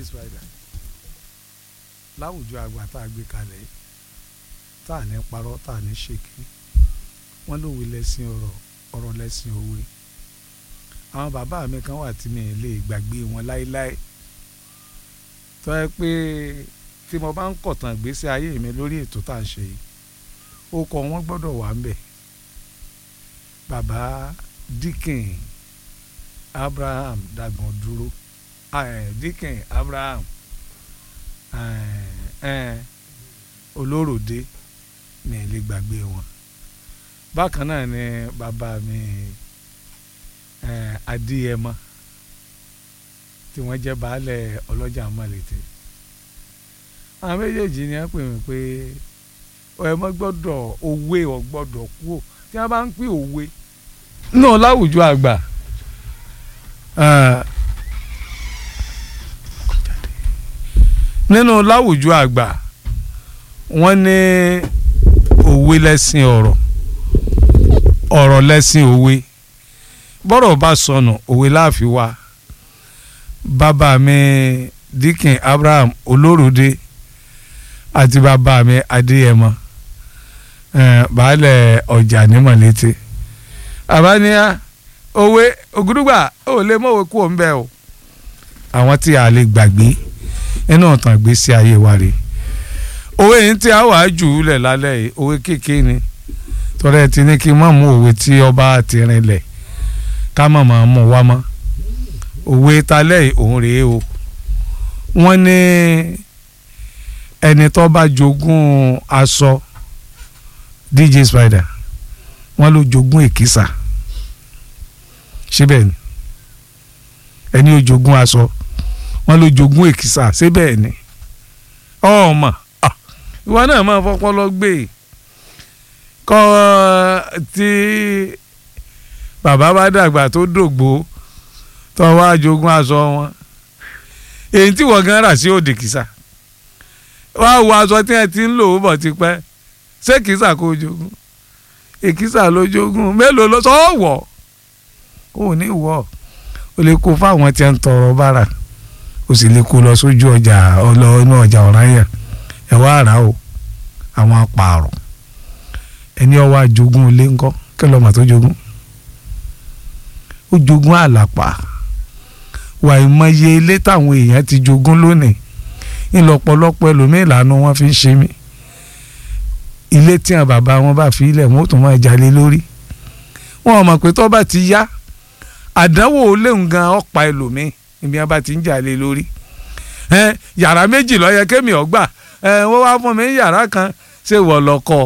spider láwùjọ àgbà tá a gbé kalẹ̀ yìí tá a ní parọ́ tá a ní ṣèké wọ́n lówe lẹ́sìn ọ̀rọ̀ ọ̀rọ̀ lẹ́sìn òwe àwọn bàbá mi kan wà tí mi lè gbàgbé wọn láéláé tó yẹ pé tí mo bá ń kọ̀tàn ìgbésí ayé mi lórí ètò tá à ń ṣe yìí ó kọ wọn gbọ́dọ̀ wà ń bẹ̀ bàbá Dikin Abraham Dàgbọ̀n dúró Dikin Abraham Olóròdé mi lè gbàgbé wọn bákan náà ni bàbá mi Adéyẹmọ tí wọ́n jẹ́ baálẹ̀ ọlọ́jà mọ̀lẹ́tẹ̀ àwọn méjèèjì ni wọ́n pè mí pé ẹ mọ́ gbọ́dọ̀ òwe ọ̀ gbọ́dọ̀ kú ò tí wọ́n bá ń pín òwe náà láwùjọ àgbà nínú láwùjọ àgbà wọ́n ní òwe lẹ́sìn ọ̀rọ̀ ọ̀rọ̀ lẹ́sìn òwe bọ́rọ̀ bá sọnù òwe láàfin wa bàbá mi Dikin Abraham Olóròdé àti bàbá mi Adéyẹmọ baálẹ̀ ọjà ní mọ̀lété àbáníyá òwe ògùdùgbà ò lè mọ̀wé kú òun bẹ́ẹ̀ o àwọn tí a lè gbàgbé inú ọ̀tàn gbèsè ayé wa rè òwe yìí tí a wà á jù ú lẹ̀ lálẹ́ yìí òwe kékeré ni tọ́lá ẹ ti ní kí n má mú òwe tí ọba ti rinlẹ̀ ká má máa mú wá mọ́ òwe talẹ́ yìí òun rèé o wọ́n ní ẹni tó bá jogún aṣọ DJ Spider wọ́n ló jogún èkìsà síbẹ̀ ni ẹni ó jogún aṣọ wọ́n ló jogún èkìsà síbẹ̀ ni ọmọ ìwọ náà máa fọpọlọ gbé kọ́ tí bàbá bá dàgbà tó dògbò tó wá jogún aṣọ wọn èyí tí wọ́n gan rà sí òdì kìsà wá wo aṣọ tí ẹ ti ń lò ó bọ̀ tipẹ́ ṣé kìsà kó jogún èkìsà ló jogún mélòó ló sọ wọ̀ ó ní wọ̀ ó lè kó fáwọn tí ń tọrọ bára ó sì lè kó lọ sójú ọjà ọlọ́ọ̀nù ọjà ọ̀ráyà ẹ̀ wá rà o àwọn apààrọ̀ ẹni ọwọ́ àjogún ilé ńkọ́ kí lọ́mọ tó jogún ó jogún àlàpà wà ìmọye ilé táwọn èèyàn ti jogún lónìí ńlọ́pọ̀lọpọ̀ ẹlòmíín lànà wọn fi ń ṣe mí ilé tí àwọn bàbá wọn bá fi ilẹ̀ wọn ó tún máa jalè lórí wọn mọ̀ pé tó bá ti yá àdánwò léwu gan ọ̀pá ẹlòmíín ibi wọn bá ti ń jalè lórí yàrá méjì ló yẹ kémi ọgbà wọ́n wá fún mi yàrá kan ṣé wọ́n lọ kọ́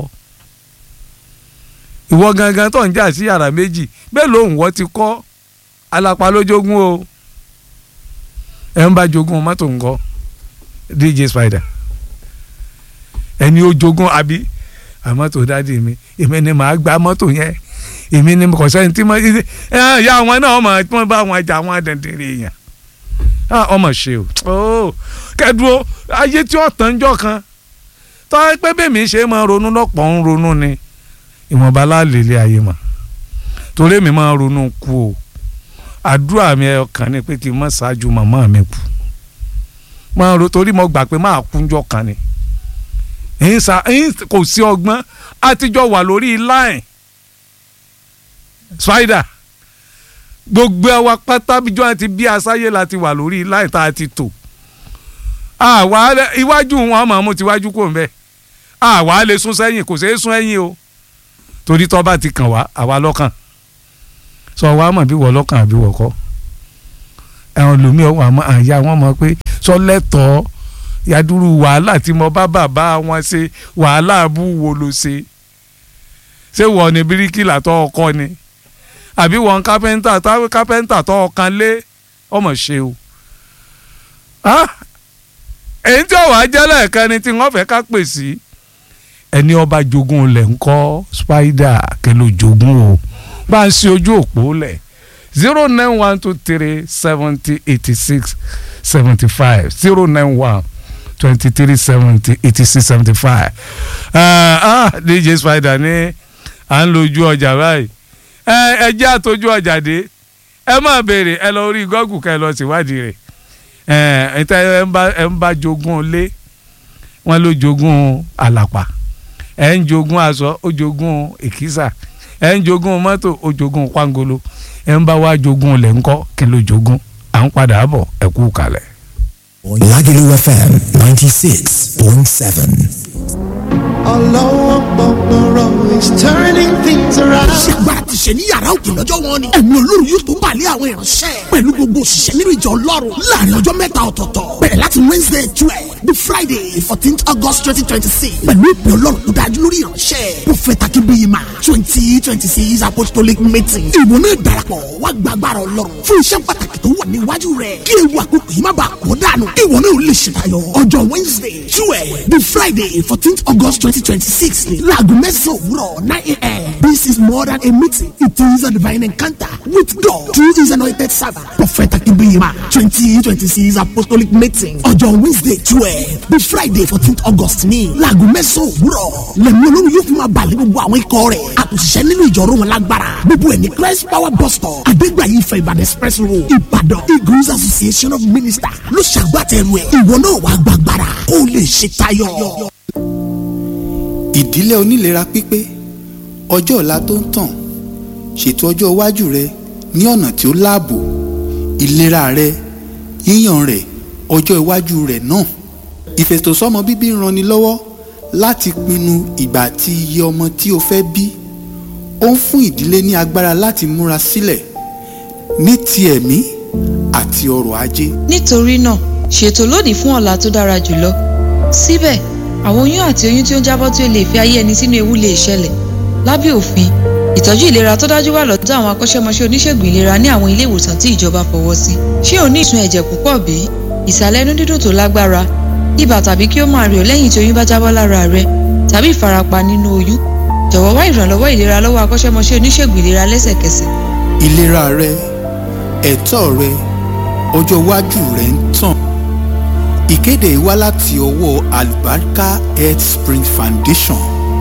ìwọ gangan tó ń jà sí yàrá méjì bẹ́ẹ̀ ló ń wọ́ ti kọ́ alápá ló jogún o ẹ̀ ń bá jogún mọ́tò ńkọ́ DJ Spider ẹni ó jogún àbí àmọ́tò dáàdi mi èmi ni màá gba mọ́tò yẹn èmi ni kò sẹ́ni tí mo ẹ ya àwọn náà ọmọ tí wọ́n bá wọn jà wọn dẹ̀ndẹ̀rẹ̀ èèyàn ọmọ ṣe o kẹdùn ayé tí ó tán jọ kan tọ́ pé bẹ́ẹ̀mi ṣe máa ronú lọ́pọ̀ ń ronú ni ìwọ̀nba láàlè ilé ayé mà torí mi máa ronú kú o àdúrà mi ọkàn ni pé kí n má ṣáájú màmá mi kú máa ro torí mo gbà pé máa kúnjọ kan ni kò sí ọgbọ́n àtijọ́ wà lórí line Spider gbogbo àwa pátá bíjọ́ àti bí asáyé la ti wà lórí line tá a ti tò àwa iwájú wọn máa mú tiwájú kò ń bẹ àwa lè sún sẹ́yìn kò ṣeé sún ẹ̀yìn o torí tọ́ bá ti kàn wá àwa lọ́kàn sọ wàá mọ̀ bí wọ́n lọ́kàn àbí wọ́n kọ́ ẹ̀wọ̀n lómi ọ̀hún àmọ́ àyà wọn mọ̀ pé sọ lẹ́tọ̀ọ́ yadúrú wàhálà tí mo bá bàbá wọn ṣe wàhálà bú wo ló ṣe ṣé wọ́n ní bíríkìlà tó ọkọ ni àbí wọ́n kápẹ́ńtà kápẹ́ńtà tó ọkàn lé ọmọ ṣe o èyí tí ọ̀wá jẹ́lẹ̀ kan ni tí wọ́n fẹ́ ká pè sí ẹni ọba jogún lẹ̀ ń kọ́ Spider kẹlẹ́ jogún o bá ń ṣe ojú òpó lẹ̀ zero nine one two three seventy eighty six seventy five zero nine one twenty three seventy eighty six seventy five DJ Spider ní à ń lo ojú ọjà báyìí ẹ jẹ́ àtọ́jú ọjà dé ẹ máa béèrè ẹ lọ orí Google ká ẹ lọ síwádìí rẹ̀ ẹ ẹ ń bá ẹ ń bá jogún ilé wọn ló jogún àlàpà ẹ ń jogún aṣọ ó jogún èkísà ẹ ń jogún mọ́tò ó jogún pangolo ẹ ń bá wá jogún ilẹ̀ ńkọ́ kí ló jogún à ń padà bọ̀ ẹ kú kalẹ̀. Lagelu FM 96.7. Although Boboro is turning things around. ṣé agbára ti ṣe ní yàrá òkè lọ́jọ́ wọn ni. ẹ̀mí olórí yóò tó balẹ̀ àwọn ìránṣẹ́. pẹ̀lú gbogbo òṣìṣẹ́ nínú ìjọ ọlọ́run láàrin ọjọ́ mẹ́ta ọ̀tọ̀ọ̀tọ̀. bẹ̀rẹ̀ láti wednesday twelve the friday fourteenth august twenty twenty six. pẹ̀lú ìpè ọlọ́run tó dájú lórí ìránṣẹ́. prophet akínbíyìmá twenty twenty six apostolic meeting. ìwọ náà darapọ̀ wá gba agbára ọlọ́run fún iṣẹ́ pàtàkì tó wà níwájú rẹ̀. kí ewu àkókò yìí má bàa kó dànù. ìwọ náà ò lè ṣètayọ ọjọ́ wednesday twelve the friday fourteenth august twenty twenty six ni láago mẹ́sàn-án òwúrọ̀ nine a.m. this is more than a meeting it is a divine encounter with God through his anointing servant prophet akínbíyìmá twenty twenty six apostolic meeting ọjọ́ wednesday twelve the friday fourteenth august ní láago mẹ́sàn-án òwúrọ̀ lẹ́mí olórí yóò fi máa balẹ̀ gbogbo àwọn ikọ̀ rẹ̀ àtúnṣiṣẹ́ nínú ìjọ̀rọ̀ wọn lágbára gbogbo ẹ̀ ní christ power bus stop adégbàyí ìfẹ́ ìbàdàn express road ìbàdàn eagles association of ministers ló ṣàgbàtẹ̀rù ẹ̀ ìwọ náà wàá gbàgbára kó o lè ṣe tayọ. ìdílé onílera pípé ọjọ́ ọ̀la tó ń tàn ṣètò ọjọ́ iwájú rẹ ní ọ̀nà tí ó láàbò ìlera rẹ yíyàn rẹ ọjọ́ iwájú rẹ náà ìfètòsọ́mọ bíbí ń ranni lọ́wọ́ láti pinnu ìgbà àti iye ọmọ tí o fẹ́ bí ó ń fún ìdílé ní agbára láti múra sílẹ̀ ní ti ẹ̀mí àti ọrọ̀ ajé nítorí náà ṣètò lónìí fún ọ̀la tó dára jùlọ síbẹ̀ àwọn oyún àti oyún tí ó ń jábọ́ tí ó lè fi ayé ẹni sínú ewu lè ṣẹlẹ̀ lábẹ́ òfin ìtọ́jú ìlera tó dájú wà lọ́dọ̀ àwọn akọ́ṣẹ́mọṣẹ́ oníṣègùn ìlera ní àwọn ilé ìwòsàn tí ìjọba fọwọ́ sí ṣé o ní ìsun ẹ̀jẹ̀ púpọ̀ bí ìsàlẹ̀ inú dídùn tó lágbára ibà tàbí kí ó máa rẹ̀ ọ́ lẹ́yìn tí oyún bá jábọ́ lára rẹ tàbí ìfarapa nínú oyún jọ̀wọ́ wá ìrànlọ́wọ́ ìlera lọ́wọ́ akọ́ṣẹ́mọṣẹ́ oníṣègùn ìlera lẹ́sẹ̀kẹsẹ̀ ìlera rẹ ẹ̀tọ́ rẹ ọjọ́ iwájú rẹ ń tàn ìkéde yìí wá láti ọwọ́ Albarka Health Spring Foundation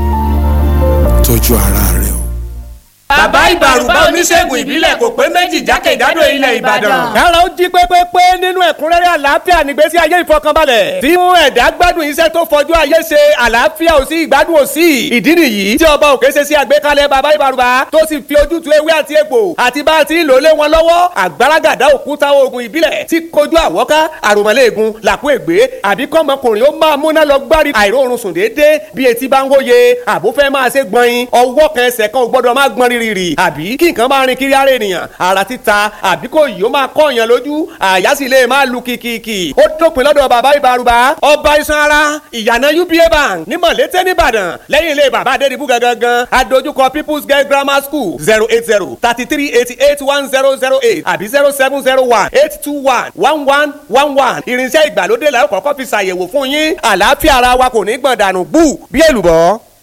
tọ́jú ara rẹ o. bàbá ìbàrùbá oníṣègùn ìbílẹ̀ kò pé méjì jákèjádò ilẹ̀ ìbàdàn. kára ó jí pépépé nínú ẹ̀kúnrẹ́rẹ́ àlàáfíà nígbésí ayé ìfọkànbalẹ̀ tí mú ẹ̀dá gbádùn iṣẹ́ tó fọjú ayé ṣe àlàáfíà ò sí ìgbádùn ò sí ìdí nìyí tí ọba òkè ṣe sí àgbékalẹ̀ bàbá ìbàrùbá tó sì fi ojútùú ewé àti egbò àti bá a ti ń lò lé wọn lọ́wọ́ àgbàràgàdá òkúta oògùn ìbílẹ̀ tí kojú àwọ́ká àròmọ́lẹ́ẹ̀gùn làkú ègbé àbí kọ́mọkùnrin ó máa múná lọ gbárí àìróorun sùn déédéé bí etí bá ń hóye àbó fẹ́ máa ṣe gbọ̀nyin ọwọ́ kan ẹsẹ̀ kan ò gbọ́dọ̀ máa gbọ́n rírì àbí kí nǹkan máa rin kiri ara ènìyàn ara títa àbí kò yìí ó máa kọ́ èèyàn lójú àyà sì lè máa lu kìkìkì ó dópin lọ́dọ̀ bàbá ìbárùbá ọba iṣan ara ìyànà uba bank ní mọ̀lété nìbàdàn lẹ́yìn ilé bàbá adédìbú gangan adójúkọ people's girl grammar school zero eight zero thirty three eighty eight one zero zero eight àbí zero seven zero one eight two one one one one one irinṣẹ́ ìgbàlódé la ó kọ́kọ́ fi ṣàyẹ̀wò fún yín àlàáfíà ara wa kò ní gbọ̀n dànù bú bí èlùbọ́.